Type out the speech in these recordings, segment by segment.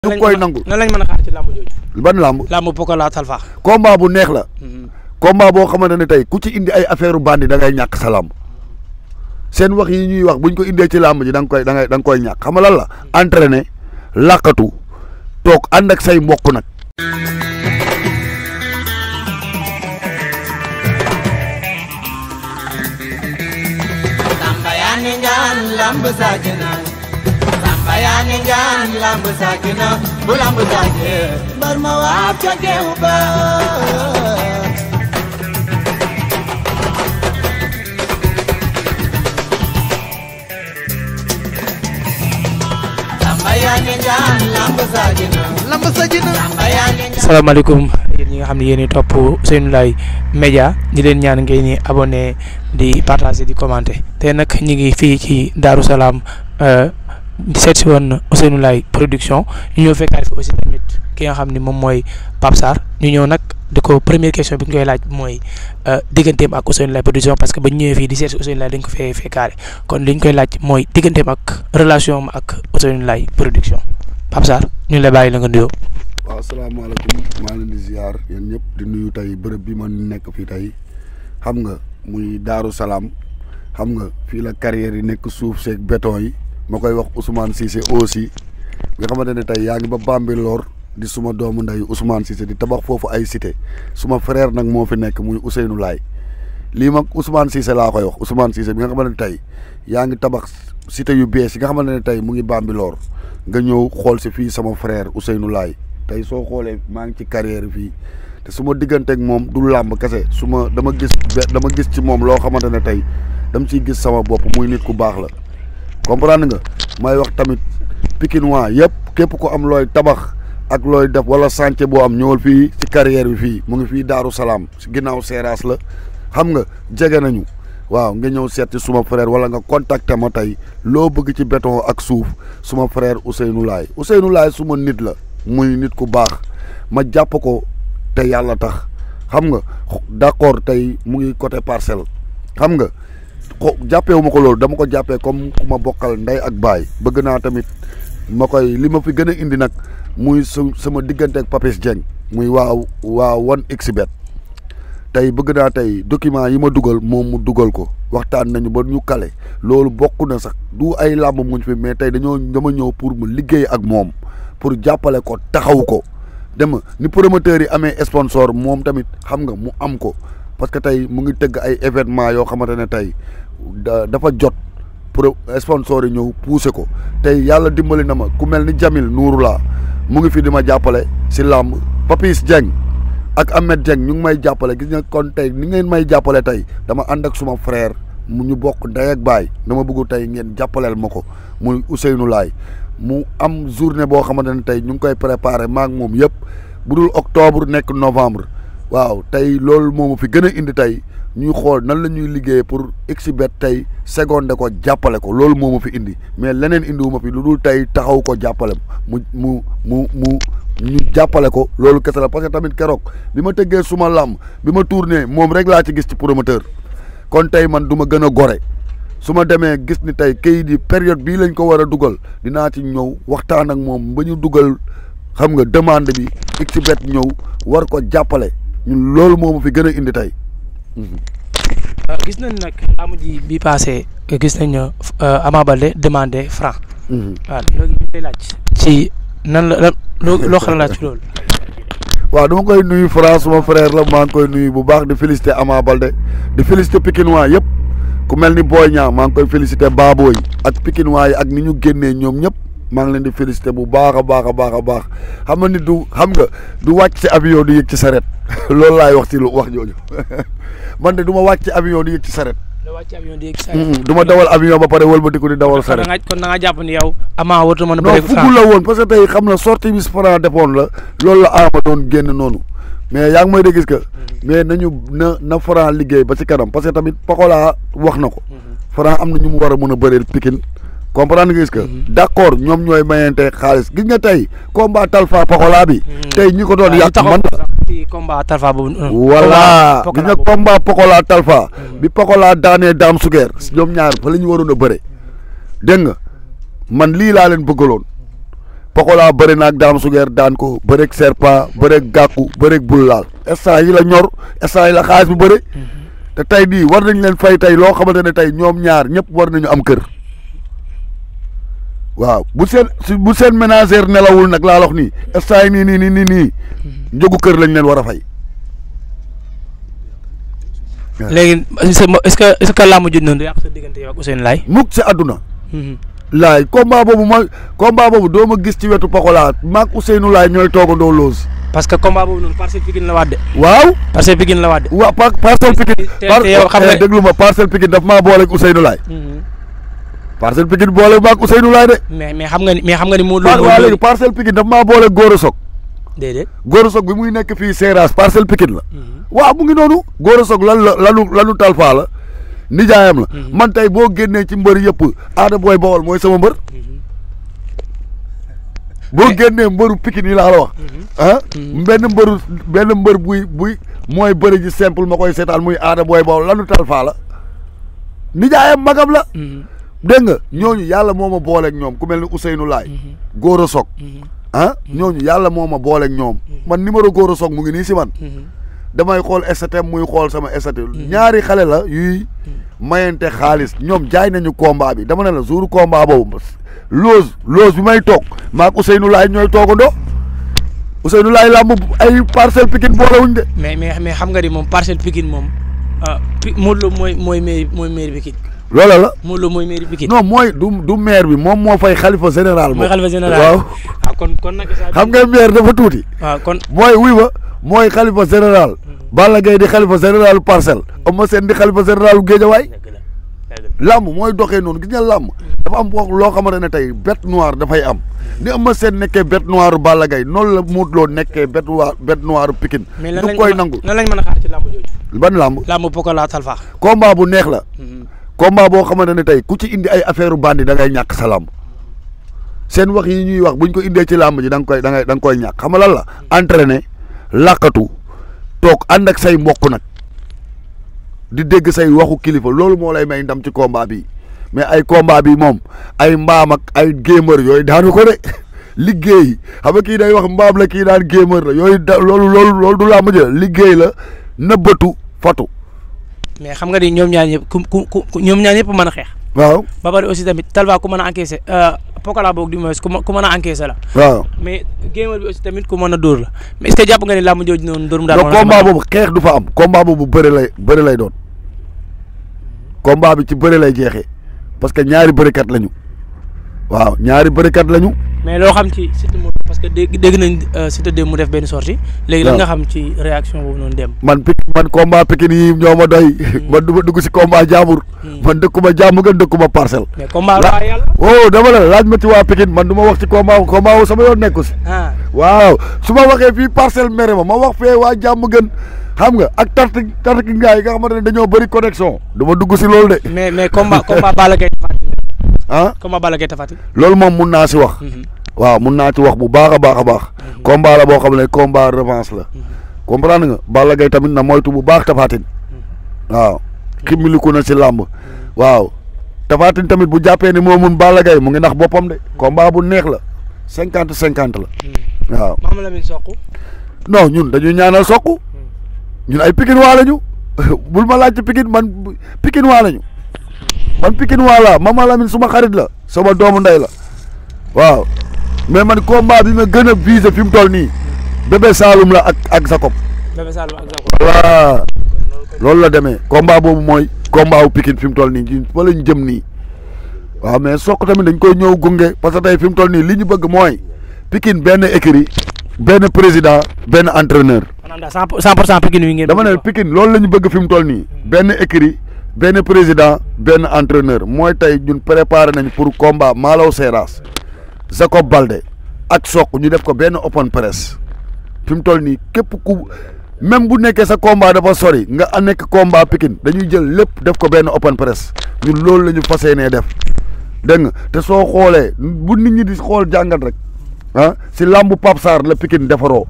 ñu koy nangul nan lañ mën a xaar ci làmb jooju. ban làmb làmb Pokola Talfa. combat bu neex la combat boo xamante ne tey ku ci indi ay affaire bandi da ngay ñàkk sa làmb seen wax yi ñuy wax buñ ko indee ci làmb ji da nga koy da ngay da nga koy ñàkk xam nga lan la entraîné làqatu toog ànd ak say mbokk nag Samba yaa ni ngaan lamb saakina Samba yaa ni ngaan lamb saakina bu lamb saake mbar ma waab ca geew ba Samba yaa ni ngaan lamb saakina lamb saakina Samba yaa ni ngaan salaamaaleykum yéen ñi nga xam ne yéen i topp Ousseynou Laye Média di leen ñaan ngeen ni abonné di partager di commenter te nag ñu ngi fii ci Darou Salaam seet si woon Ousseynou Laye production ñu ñëw fekkaat fi aussi tamit ki nga xam ni moom mooy Pape Sarr ñu ñëw nag di ko première question bi ñu koy laaj mooy digganteem ak Ousseynou Laye production parce que ba ñu ñëwee fii di seet si Ousseynou Laye dañ ko fee fekkaare kon li ñu koy laaj mooy digganteem ak relation am ak Ousseynou Laye production Pape Sarr ñu ngi lay bàyyi la nga nuyoo. waaw asalaamaaleykum maa ngi leen di ziar yéen ñëpp di nuyu tey bërëb bi ma nekk fii tey xam nga muy Daaru Salaam xam nga fii la carrière yi nekk suuf seeg béton yi ma koy wax Ousmane Cissé aussi nga xamante ne tey yaa ngi ba Bambilor di suma doomu ndey Ousmane Cissé di tabax foofu ay cité suma frère nag moo fi nekk muy Ousseynou Laye lii mag Ousmane Cissé laa koy wax Ousmane Cissé bi nga xamante ne tey yaa ngi tabax cité yu bees yi nga xamante ne tey mu ngi Bambilor nga ñëw xool si fii sama frère Ousseynou Laye tey soo xoolee maa ngi ci carrière fii te su ma digganteeg moom du làmb kese su ma dama gis dama gis ci moom loo xamante ne tey dama ciy gis sama bopp muy nit ku baax la comprendre nga may wax tamit Pikinois yëpp képp ku am looy tabax ak looy def wala chantier boo am ñëwal fii ci carrière bi fii mu ngi fii Daaru Salaam si ginnaaw Seeraas la xam nga jege nañu waaw nga ñëw seet ci suma frère wala nga contacter ma tey loo bëgg ci béton ak suuf suma frère Ousseynou Laye Ousseynou Laye suma nit la muy nit ku baax ma jàpp ko te yàlla tax xam nga d'accord tey mu ngi côté parcelle xam nga ko jàppeewu ma ko loolu dama ko jàppee comme ku ma bokkal ndey ak baay bëgg naa tamit ma koy li ma fi gën a indi nag muy su sama diggante ak Papis Dieng muy waaw waa one xbet tey bëgg naa tey document yi ma dugal moom mu dugal ko waxtaan nañu ba ñu kale loolu bokk na sax du ay làmb muñ fi mais tey dañoo dama ñëw pour mu liggéey ak moom pour jàppale ko taxaw ko dem ni promoteurs yi amee sponsor moom tamit xam nga mu am ko parce que tey mu ngi tëgg ay événement yoo xamante ne tey dafa jot pour sponsor yi ñëw pousser ko tey yàlla dimbali na ma ku mel ni Jamil Nourula mu ngi fi di ma jàppale si làmb Papis Dieng ak Ahmed Dieng ñu ngi may jàppale gis nga kon tey ni ngeen may jàppale tey dama ànd ak suma frère mu ñu bokk ndey ak baay dama bëgg tey ngeen jàppaleel ma ko muy Ousseynou Laye mu am journée boo xamante ne tey ñu ngi koy préparer maak moom yëpp bu dul octobre nekk novembre waaw tey loolu moomu fi gën a indi tey ñuy xool nan la ñuy liggéey pour exhibet tey seconde ko jàppale ko loolu moomu fi indi mais leneen indiwuma fi lu dul tey taxaw ko jàppale mu mu mu mu ñu jàppale ko loolu kese la parce que tamit keroog bi ma tëggee suma làmb bi ma tourné moom rek laa ci gis ci promoteur kon tey man du ma gën a gore su ma demee gis ni tey kayit yi période bii lañ ko war a dugal dinaa ci ñëw waxtaan ak moom ba ñu dugal xam nga demande bi xibet ñëw war ko jàppale ñun loolu moomu fi gën a indi tey. gis nañ nag laamu ji bi passé gis nañ Ama Baldé demandé franc. waaw léegi ñu lay laaj. ci nan la lan loo loo xam laaj ci loolu. waaw dama koy nuyu Franc suma frère la maa ngi koy nuyu bu baax di féliciter Ama Baldé di féliciter Pikinois yëpp ku mel ni Boy Niang maa ngi koy féliciter Baboy ak Pikinois yi ak ni ñu génnee ñoom ñëpp maa ngi leen di féliciter bu baax a baax a baax a baax xam nga nit du xam nga du wàcc ci avion di yëg ci saret loolu laay wax ci lu wax jooju man de du ma wàcc ci avion di yëg ci saret da wàcc avion di yëg ci du ma dawal avion ba pare wëlbatiku di dawal saret kon da nga jàpp ni yow Ama warut a mën a non bëre fukk la woon parce que tey xam na sortie bi Franc defoon la loolu la Ama doon génn noonu mais yaa ngi may de gis que mais nañu na na Franc liggéey ba ci kanam parce que tamit Pokola wax na ko Franc am na ñu mu war a mën a bëreel Pikine comprendre nga gis que d'accord ñoom ñooy mayente xaalis gis nga tey combat Talfa Pokola bi tey ñi ko doon yàq man la ci combat Talfa boobu. voilà gis nga boobu. combat Pokola Talfa bi Pokola daanee Dame Suger ñoom ñaar fa la ñu waroon a bëre dégg nga man lii laa leen bëggaloon Pokola bëri na ak Dame Suger daan ko bëreeg Serpa bëreeg Gàkku bëreeg bul laal instant yi la ñor instant yi la xaalis bu bëri te tey nii war nañ leen fay tey loo xamante ne tey ñoom ñaar ñëpp war nañu am kër waaw bu seen su bu seen ménagère nelawul nag laa wax nii instant yi nii nii nii nii nii njëgu kër lañ leen war a fay. léegi est-ce que est-ce que làmb jot noonu du yàq sa diggante yow ak Ousseynou Laye. mukk si àdduna. laay combat boobu ma combat boobu doo ma gis ci wetu Pokola maag Ousseynou Laay ñooy toogandoo loos. parce que combat boobu noonu Parcelles Pikine la waat de. waaw. Parcelles Pikine la waat de. waaw par Parcelles Pikine. te te yow xam nga déglu ma Parcelles Pikine daf maa booleeg Ousseynou Laay. Parcelles Pikine boole maag Ousseynou Laay de. mais mais xam nga ni mais xam nga ni Modou par Lo. waa léegi Parcelles Pikine daf maa booleeg Gora Sock. déedéet. Gora Sock bi muy nekk fii Seras Parcelles Pikine la. waaw mu ngi noonu. Gora Sock lan la lanu lanu talfaa la. nijaayam la. man tey boo génnee ci mbër yëpp aada booy bawol mooy sama mbër. boo génnee mbëru Pikine yi laa la wax. ah benn mbëru benn mbër buy buy mooy bëri ji simple ma koy seetaan muy aada booy bawol lanu talfaa la. nijaayam magam la. dégg nga ñooñu yàlla moo ma booleeg ñoom ku mel ni Ousseynou Laay. Gora Sock. ah ñooñu yàlla moo ma booleeg ñoom. man numéro Gora Sock mu ngi nii si man. damay xool STM muy xool sama STM. ñaari xale la yuy mayante xaalis ñoom jaay nañu combat bi dama ne la jour combat boobu loose loose bi may toog maag Ousseynou Laay ñooy toogandoo Ousseynou Laay làmb ay Parcelles Pikine boolewuñ de. mais mais mais xam nga ni moom Parcelles Pikine moom ah Pi Modou Lo mooy mooy mairie mooy mairie Pikine. loola la. Modou Lo mooy mairie Pikine. non mooy du du maire bi moom moo fay xalifa général. mooy xalifa général waaw. ah kon kon nag. xam nga maire dafa tuuti. waaw kon. mooy wuy ma mooy xalifa général. Balla Gaye di xalifa général parcelle. Eumeu Sène di xalifa général Géejawaay. làmb mooy doxee noonu gis nga làmb dafa am wax loo xamante ne tey bête noire dafay am ni Eumeu Sène nekkee bête noire Balla Gaye noonu la Modou Lo nekkee bête noire bête noire Pikine. mais lan du lañ koy mën a nangu lan lañ mën a xaar ci làmb jooju. ban làmb. làmb Pokola Talfa. combat bu neex la. combat boo xamante ne tey ku ci indi ay affaire bandi da ngay ñàkk sa làmb seen wax yi ñuy wax buñ ko indee ci làmb ji da nga koy da ngay da nga koy ñàkk xam nga lan la. entraîner làkkatu toog ànd ak say mbokk nag di dégg say waxu kilifa loolu moo lay may ndam ci combat bi mais ay combat bi moom ay mbaam ak ay gémër yooyu daanu ko de liggéey xam nga kii day wax mbaam la kii daan gémër la yooyu da loolu loolu loolu du làmb ji la liggéey la nëbbatu fatu mais xam nga ni ñoom ñaar ñëpp ku ku ku ñoom ñaar ñëpp mën a xeex. waaw ba pare aussi tamit Talfa ku mën a encaissé Pokola boog du moins ku mën ku mën a encaissé la. waaw mais géemal bi aussi tamit ku mën a dóor la mais est-ce que jàpp nga ni làmb jooju noonu dóor mu daal. donc combat boobu xeex du fa am combat boobu bëri lay bëri lay doon combat bi ci bëri lay jeexee parce que ñaari bërikat lañu waaw ñaari bërikat lañu. mais loo xam ci Siteu mu parce que dégg dégg nañ Siteu dem mu def benn sortie léegi lan nga xam ci réaction boobu noonu dem. man pik man combat Pikine yi ñoo ma doy. man du ma dugg si combat jaambur. man dëkkuma jàmm gën dëkkuma parcelle. mais combat waa yàlla. oh dama la laaj ma ci waa Pikine man du ma wax ci combat combat wu sama yoon nekku si. ah waaw su ma waxee fii parcelle mere ma ma wax fee waa jàmm gën xam nga ak tarti tarti ngaay yi nga xamante ne dañoo bëri connexion. du ma dugg si loolu de. mais mais combat combat Balla Gaye Tapha Tine ah combat Balla Gaye Tapha Tine loolu moom mun naa si wax. waaw mun naa ci wax bu baax a baax a baax. combat la boo xam ne combat revanche la. comprendre nga Balla Gaye tamit na moytu bu baax Tapha Tine waaw ximmiliku na si làmb waaw Tapha Tine tamit bu jàppee ni moo mun Balla Gaye mu ngi nax boppam de combat bu neex la cinquante cinquante la waaw Mama Lamine Sokh non ñun dañuy ñaanal Sokh ñun ay Pikine waa lañu bul ma laaj ci Pikine man Pikine waa lañu man Pikine waa la Mama Lamine suma xarit la sama doomu ndey la waaw mais man combat bi ma gën a visé fi mu toll nii bébé Saloum la ak ak Jacob Bébé Saloum ak Jacob voilà loolu la demee combat boobu mooy combat wu Pikine fi mu toll nii ñun fa lañ jëm nii waaw mais Sokh tamit dañ koy ñëw gunge parce que tey fi mu toll nii li ñu bëgg mooy Pikine benn écurie benn président benn entraîneur maanaam daal cent pour cent pour cent Pikine wi ngeen. dama ne Pikine loolu la ñu bëgg fi mu toll nii benn écurie benn président benn entraîneur mooy tey ñun préparé nañ pour combat Malaw Seras Jacob Balde ak Sokh ñu def ko benn open press fi mu toll nii képp ku même bu nekkee sa combat dafa sori nga a nekk combat Pikine dañuy jël lépp def ko benn open press ñun loolu la ñu fas yéenee def dégg nga te soo xoolee bu nit ñi di xool jàngat rek ah si làmbu Pape Sarr la Pikine defaroo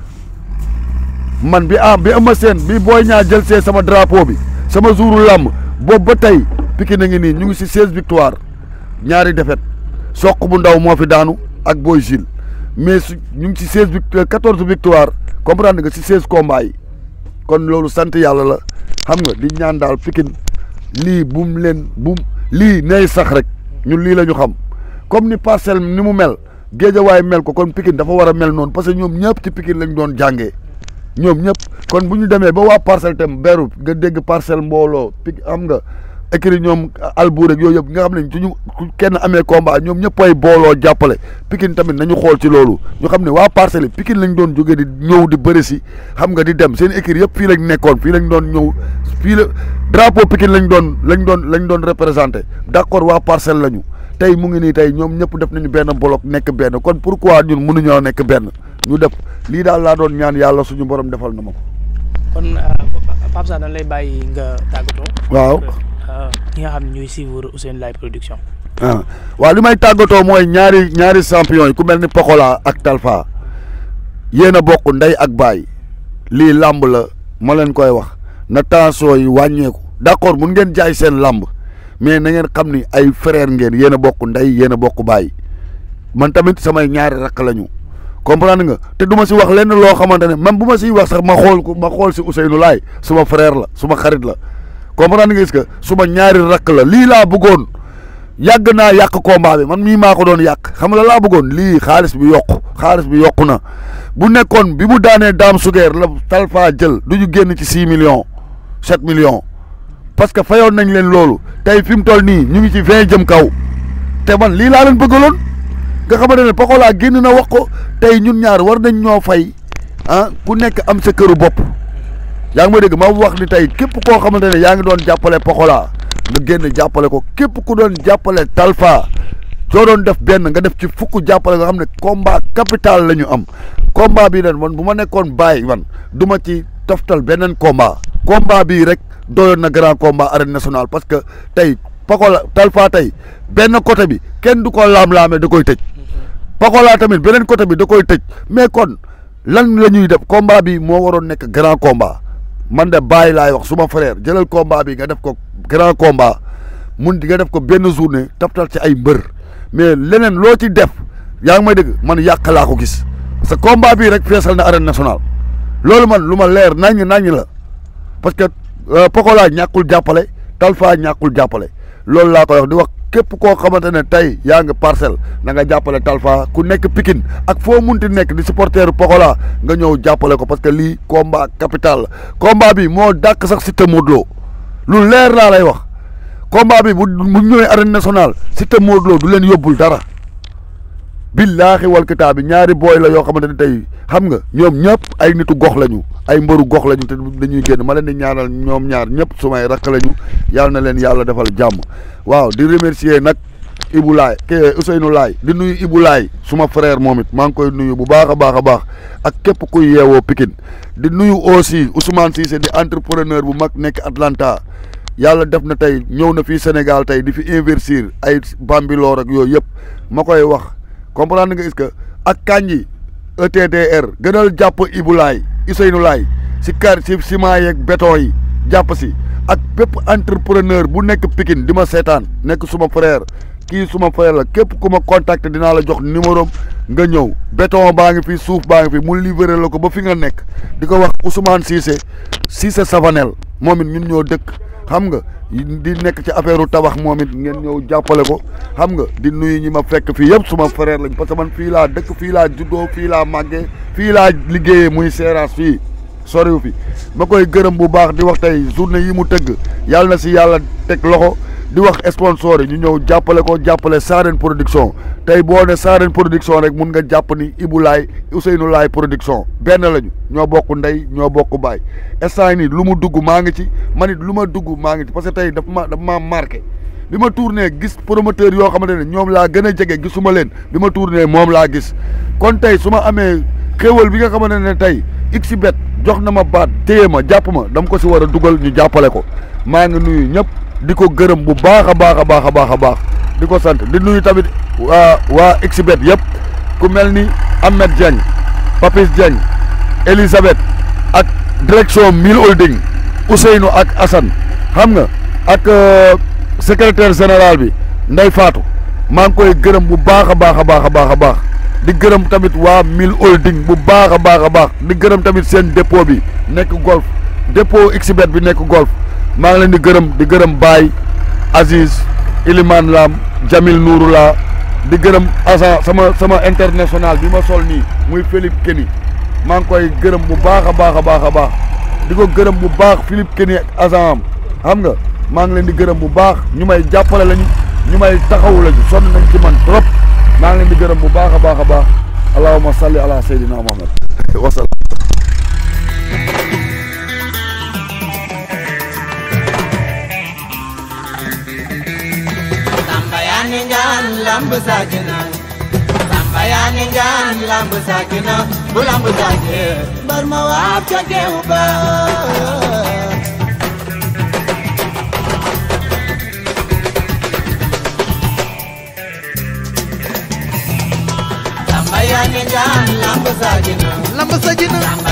man bi am bi ama seen bi booy ñaa jël see sama drapeau bi sama jouru làmb boobu ba tey Pikine a ngi nii ñu ngi si seize victoire ñaari défaite Sokh bu ndaw moo fi daanu ak Boy Gilles mais su ñu ngi ci seize vict quatorze victoire comprendre nga ci seize combats yi kon loolu sant yàlla la xam nga di ñaan daal Pikine lii bum leen bum lii nay sax rek ñun lii la ñu xam comme ni parcelle ni mu mel géejawaay mel ko kon Pikine dafa war a mel noonu parce que ñoom ñëpp ci Pikine lañ doon jàngee ñoom ñëpp kon bu ñu demee ba waa parcelle tam beru nga dégg parcelle mbooloo Pikine am nga écrit ñoom albuur rek yooyu yëpp nga xam ne suñu kenn amee combat ñoom ñëpp ay booloo jàppale Pikine tamit nañu xool ci loolu ñu xam ne waa parcelle yi Pikine lañ doon jógee di ñëw di bëri si xam nga di dem seen écrit yëpp fii lañ nekkoon fii lañ doon ñëw fii la drapeau Pikine lañ doon lañ doon lañ doon représenté d'accord waa parcelle lañu tey mu ngi nii tey ñoom ñëpp def nañu benn bloc nekk benn kon pourquoi ñun mënuñoo nekk benn ñu def lii daal laa doon ñaan yàlla suñu borom defal na ma ko. kon Pape Sarr dañ lay bàyyi nga tàggatoo. waaw. ñi nga xam ne ñuy suivre Ousseynou Laye production. ah waaw li may tàggatoo mooy ñaari ñaari champion yi ku mel ni Pokola ak Talfa yéen a bokk ndey ak baay lii làmb la ma leen koy wax na tension yi wàññeeku d'accord mun ngeen jaay seen làmb mais na ngeen xam ni ay frère ngeen yéen a bokk ndey yéen a bokk baay man tamit samay ñaari rakk lañu comprendre nga te du ma si wax lenn loo xamante ne même bu ma siy wax sax ma xool ko ma xool si Ousseynou Laye suma frère la suma xarit la comprendre nga est-ce que suma ñaari rakk la lii laa bëggoon yàgg naa yàq combat bi man mii maa ko doon yàq xam nga la laa bëggoon lii xaalis bi yokku xaalis bi yokku na bu nekkoon bi mu daanee daam sugeer la Talfa jël du ñu génn ci six millions sept millions parce que fayoon nañ leen loolu tey fi mu toll nii ñu ngi ci vingt jëm kaw te man lii laa leen bëggaloon nga xamante ne Pokola génn na wax ko tey ñun ñaar war nañ ñoo fay ah ku nekk am sa këru bopp yaa ngi ma dégg ma wax ni tey képp koo xamante ne yaa ngi doon jàppale Pokola nga génn jàppale ko képp ku doon jàppale Talfa soo doon def benn nga def ci fukk jàppale nga xam ne combat capital la ñu am combat bii ren man bu ma nekkoon bàyyi man du ma ci toftal beneen combat combat bii rek doyoon na grand combat arène nationale parce que tey Pokola Talfa tey benn côté bi kenn du ko laam-laamee da koy tëj Pokola tamit beneen côté bi da koy tëj mais kon lan la ñuy def combat bi moo waroon nekk grand combat man de bàyyi laay wax suma frère jëlal combat bi nga def ko grand combat mun di nga def ko benn journée taftal ci ay mbër mais leneen loo ci def yaa ngi may dégg man yàq laa ko gis parce que combat bii rek feesal na arène nationale loolu man lu ma leer naññ naññ la parce que Pokola ñàkkul jàppale Talfa ñàkkul jàppale loolu laa koy wax di wax képp koo xamante ne tey yaa ngi parcelle na nga jàppale Talfa ku nekk Pikine ak foo munti nekk di supporter Pokola nga ñëw jàppale ko parce que lii combat capital la combat bi moo dàq sax Siteu Modou Lo lu leer laa lay wax combat bi bu bu ñëwee arène nationale Siteu Modou Lo du leen yóbbul dara billaahi wal kitaab bi ñaari booy la yoo xamante ne tey xam nga ñoom ñëpp ay nitu gox lañu ay mbëru gox lañu te dañuy génn ma leen di ñaanal ñoom ñaar ñëpp sumay rakk lañu yàlla na leen yàlla defal jàmm waaw di remercier nag Ibou Laye ke Ousseynou Laye di nuyu Ibou Laye suma frère moom it maa ngi koy nuyu bu baax a baax a baax ak képp kuy yeewoo Pikine di nuyu aussi Ousmane Cissé di entrepreneur bu mag nekk Atlanta yàlla def na tey ñëw na fii Sénégal tey di fi investir ay Bambilor ak yooyu yëpp ma koy wax comprendre nga est-ce que ak Kanji ETDR gënal jàpp Ibou Laye Ousseynou Laye si kar si ciment yeeg béton yi jàpp si ak bépp entrepreneur bu nekk Pikine di ma seetaan nekk suma frère kii suma frère la képp ku ma contacter dinaa la jox numéro nga ñëw béton baa ngi fi suuf baa ngi fi mu livrer la ko ba fi nga nekk di ko wax Ousmane Cissé Cissé Savanel moom it ñun ñoo dëkk xam nga di nekk ci affaire tabax moom it ngeen ñëw jàppale ko xam nga di nuyu ñi ma fekk fii yëpp suma frère lañ parce que man fii laa dëkk fii laa juddoo fii laa màggee fii laa liggéeyee muy seeraas fii soriw fi ma koy gërëm bu baax di wax tey journée yi mu tëgg yàlla na si yàlla teg loxo di wax sponsor yi ñu ñëw jàppale ko jàppale Sarène production tey boo ne Sarène production rek mun nga jàpp ni Ibou Laye Ousseynou Laye production benn lañu ñoo bokk ndey ñoo bokk baay instant nii lu mu dugg maa ngi ci man it lu ma dugg maa ngi ci parce que tey dafa ma dafa maa marqué bi ma tourné gis promoteur yoo xamante ne ñoom laa gën a jege gisuma leen bi ma tourné moom laa gis kon tey su ma amee xéwal bi nga xamante ne tey xbet jox na ma baat téye ma jàpp ma dama ko si war a dugal ñu jàppale ko maa ngi nuyu ñëpp di ko gërëm bu baax a baax a baax a baax a baax di ko sant di nuyu tamit waa waa xbet yëpp ku mel ni Ahmed Diagne Papis Diagne Elisabeth ak direction Mille Holding Ousseynou ak Assane xam nga ak secrétaire général bi Ndey Fatou maa ngi koy gërëm bu baax a baax a baax a baax a baax di gërëm tamit waa Mille Holding bu baax a baax a baax di gërëm tamit seen dépôt bi nekk golf dépôt xbet bi nekk golf maa ngi leen di gërëm di gërëm Baye Aziz Iliman Lam Jamil Nouroula di gërëm agent sama sama international bi ma sol nii muy Philippe Kenny maa ngi koy gërëm bu baax a baax a baax a baax di ko gërëm bu baax Philippe Kenny ak agent am xam nga maa ngi leen di gërëm bu baax ñu may jàppale lañu ñu may taxawu lañu sonn nañ ci man trop maa ngi leen di gërëm bu baax a baax a baax allahumma salli ala sayyidina muhammad wasalaam Samba yaa ni ngaan lamb saakina Samba yaa ni ngaan lamb saakina bu lamb saake mbar ma waab ca geew ba Samba yaa ni ngaan lamb saakina lamb sa jina Samba